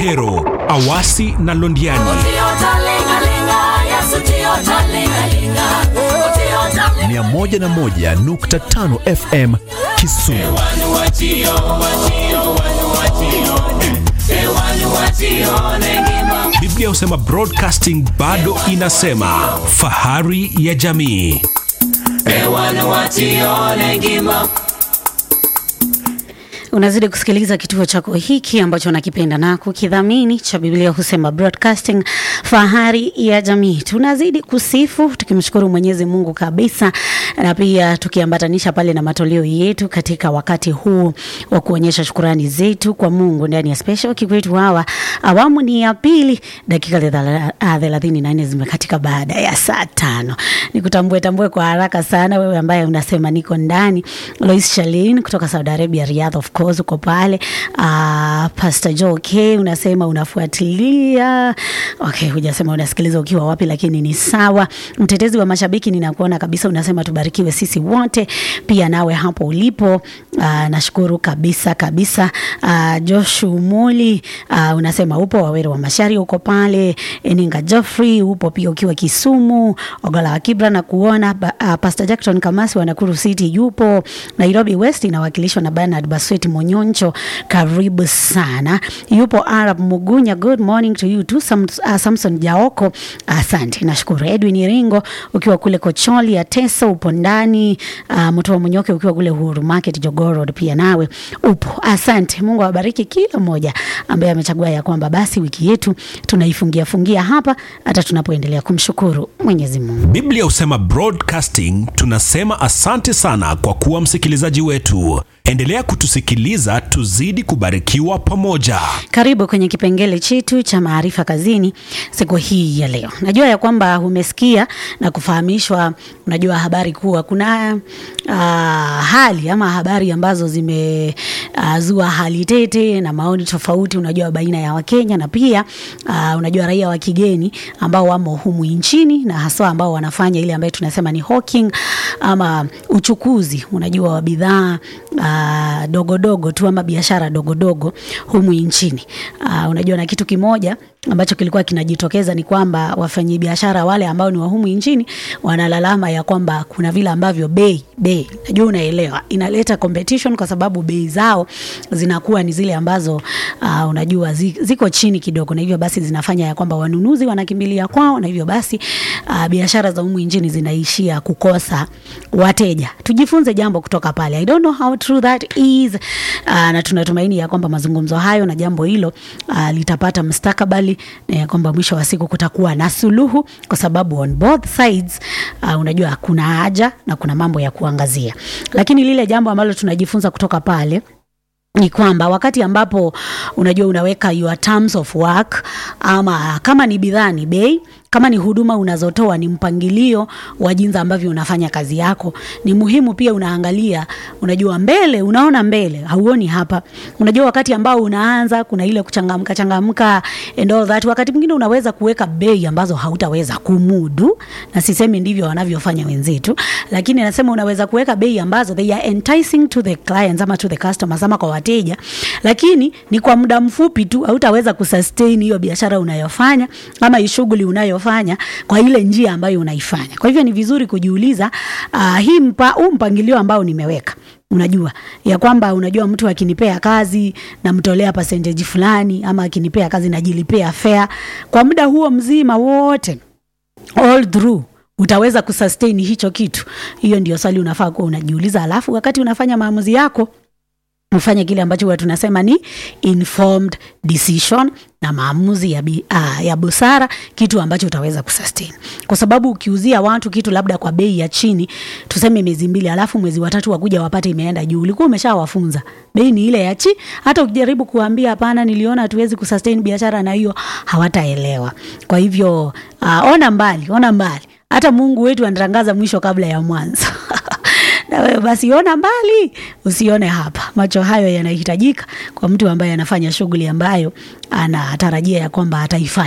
Ahero, Awasi na Londiani. 101.5 FM Kisumu. Biblia husema broadcasting bado inasema fahari ya jamii. Unazidi kusikiliza kituo chako hiki ambacho nakipenda na kukidhamini cha Biblia husema broadcasting, fahari ya jamii. Tunazidi kusifu tukimshukuru Mwenyezi Mungu kabisa, na pia tukiambatanisha pale na matoleo yetu katika wakati huu wa kuonyesha shukurani zetu kwa Mungu ndani ya special kikwetu hawa. Awamu ni ya pili, dakika thelathini na nne zimekatika baada ya saa tano. Nikutambue tambue kwa haraka sana wewe ambaye unasema niko ndani. Lois Shalin kutoka Saudi Arabia, Riyadh of course uko pale. Uh, Pastor Joe K unasema unafuatilia. Okay, hujasema unasikiliza ukiwa wapi, lakini ni sawa. Mtetezi wa mashabiki ninakuona kabisa, unasema tubarikiwe sisi wote, pia nawe hapo ulipo. Uh, nashukuru kabisa kabisa. Uh, Josh Umuli uh, unasema upo Wawere wa Mashari uko pale. Eninga Geoffrey upo pia ukiwa Kisumu. Ogola wa Kibra na kuona uh, Pastor Jackson Kamasi wa Nakuru City yupo. Nairobi West inawakilishwa na Bernard Basweti Monyoncho, karibu sana. Yupo Arab Mugunya, good morning to you too. Sam, uh, Samson Jaoko, asante. Nashukuru. Edwin Iringo ukiwa kule Kocholi ya Teso upo ndani. Uh, Mtoa Munyoke ukiwa kule Uhuru Market Jogoo Road pia nawe upo. Asante. Mungu awabariki kila mmoja ambaye amechagua ya kwamba basi wiki yetu tunaifungia fungia hapa hata tunapoendelea kumshukuru Mwenyezi Mungu. Biblia husema broadcasting, tunasema asante sana kwa kuwa msikilizaji wetu. Endelea kutusikiliza, tuzidi kubarikiwa pamoja. Karibu kwenye kipengele chetu cha maarifa kazini siku hii ya leo. Najua ya kwamba umesikia na kufahamishwa, unajua habari kuwa kuna uh, hali ama habari ambazo zimezua uh, hali tete na maoni tofauti, unajua baina ya Wakenya na pia uh, unajua raia wa kigeni ambao wamo humu nchini na haswa ambao wanafanya ile ambayo tunasema ni hawking ama uchukuzi, unajua wa bidhaa uh, dogo dogo tu ama biashara dogo dogo humu nchini. Uh, unajua na kitu kimoja ambacho kilikuwa kinajitokeza ni kwamba wafanyabiashara wale ambao ni wa humu nchini wanalalama ya kwamba kuna vile ambavyo bei bei, najua unaelewa, inaleta competition kwa sababu bei zao zinakuwa ni zile ambazo uh, unajua ziko chini kidogo, na hivyo basi zinafanya ya kwamba wanunuzi wanakimbilia kwao, na hivyo basi uh, biashara za humu nchini zinaishia kukosa wateja. Tujifunze jambo kutoka pale. I don't know how true that is. Uh, na tunatumaini ya kwamba mazungumzo hayo na jambo hilo uh, litapata mustakabali na ya kwamba mwisho wa siku kutakuwa na suluhu, kwa sababu on both sides uh, unajua kuna haja na kuna mambo ya kuangazia, lakini lile jambo ambalo tunajifunza kutoka pale ni kwamba wakati ambapo unajua unaweka your terms of work, ama kama ni bidhaa ni bei, kama ni huduma unazotoa ni mpangilio wa jinsi ambavyo unafanya kazi yako. Ni muhimu pia unaangalia, unajua mbele, unaona mbele, hauoni hapa. Unajua wakati ambao unaanza kuna ile kuchangamka changamka and all that. Wakati mwingine unaweza kuweka bei ambazo hautaweza kumudu, na sisemi ndivyo wanavyofanya wenzetu, lakini nasema unaweza kuweka bei ambazo they are enticing to the clients ama to the customers ama kwa wateja, lakini ni kwa muda mfupi tu, hautaweza kusustain hiyo biashara unayofanya ama shughuli unayofanya kwa ile njia ambayo unaifanya. Kwa hivyo ni vizuri kujiuliza, uh, hii mpa, huu mpangilio ambao nimeweka unajua ya kwamba unajua mtu akinipea kazi namtolea percentage fulani, ama akinipea kazi najilipea fare kwa muda huo mzima wote all through utaweza kusustain hicho kitu? Hiyo ndio swali unafaa kuwa unajiuliza, alafu wakati unafanya maamuzi yako ufanye kile ambacho huwa tunasema ni informed decision na maamuzi ya, bi, uh, ya busara, kitu ambacho utaweza kusustain, kwa sababu ukiuzia watu kitu labda kwa bei ya chini, tuseme miezi mbili, alafu mwezi wa tatu wakuja wapate imeenda juu, ulikuwa umeshawafunza bei ni ile ya chi. Hata ukijaribu kuambia hapana, niliona hatuwezi kusustain biashara na hiyo, hawataelewa. Kwa hivyo uh, ona mbali, ona mbali. Hata Mungu wetu anatangaza mwisho kabla ya mwanzo na wewe basi ona mbali, usione hapa. Macho hayo yanahitajika kwa mtu ambaye anafanya shughuli ambayo anatarajia ya kwamba ataifanya.